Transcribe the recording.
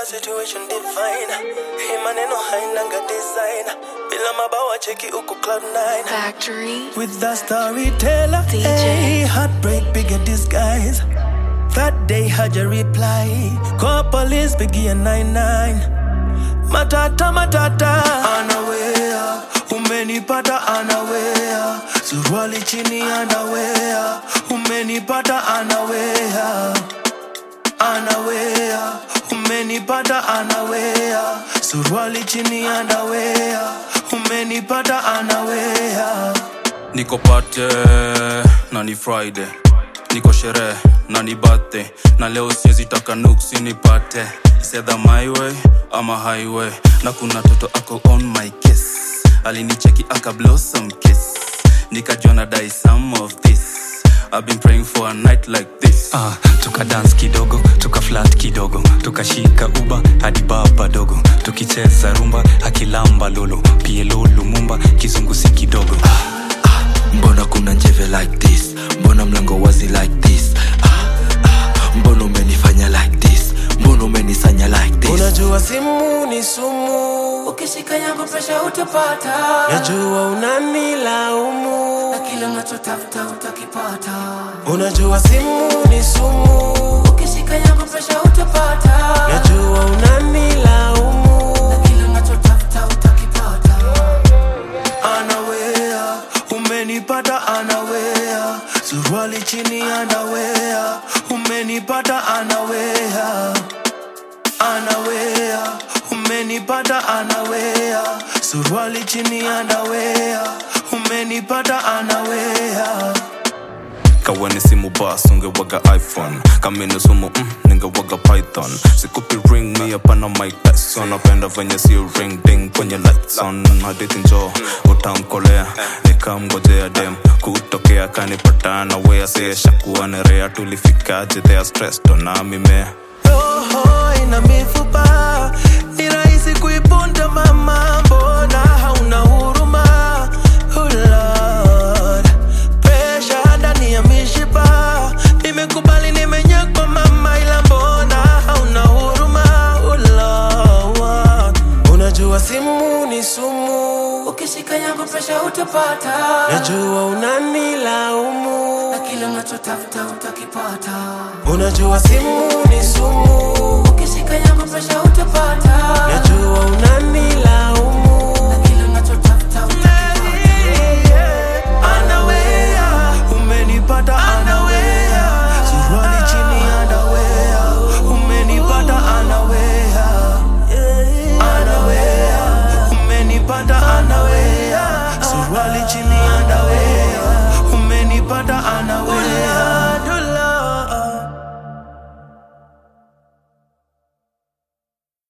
kila situation divine hii maneno hainanga design bila mabawa cheki uko cloud nine Factory. with the storyteller DJ. hey, heartbreak bigger disguise that day had your reply call police biggie a 99 matata matata anawea umenipata anawea suruali chini anawea umenipata anawea anawea umenipata anawea suruali chini anawea umenipata anawea niko pate na ni friday niko sherehe na ni birthday na leo siwezi taka nuksi nipate sedha my way ama highway na kuna toto ako on my kiss alinicheki aka blossom kiss nikajua na die some of this I've been praying for a night like this Ah, tuka dance kidogo tuka flat kidogo tukashika uba hadi baba dogo tukicheza rumba akilamba lolo pielo lumumba kizungusi kidogo mbona kuna njeve like this mbona mlango wazi like this ah, ah, mbona umenifanya like this mbona umenisanya like this unajua simu ni sumu ukishika yangu presha utapata najua unanilaumu na kile unachotafuta utakipata unajua simu ni sumu ukishika yangu presha utapata najua unanilaumu na kile unachotafuta utakipata anawea umenipata anawea suruali chini anawea umenipata anawea anawea umenipata anawea suruali chini anawea umenipata anawea kaweni simu bas ungewaga iphone kamini sumu mm, ningewaga python sikupi ring mi hapana mike tyson napenda venye si ring ding kwenye lights on hadithi njo utamkolea nikamgojea dem kutokea kanipatana wea sieshakuwa nerea tulifikaje thea stressed na mimea roho ina mifupa ni rahisi kuiponda mama mbona hauna huruma oh Lord. Pressure ndani ya mishipa nimekubali nimenyakwa mama ila mbona hauna huruma oh Lord. unajua simu ni sumu ukishika yangu presha utapata najua unanilaumu na kile unachotafuta utakipata unajua simu ni sumu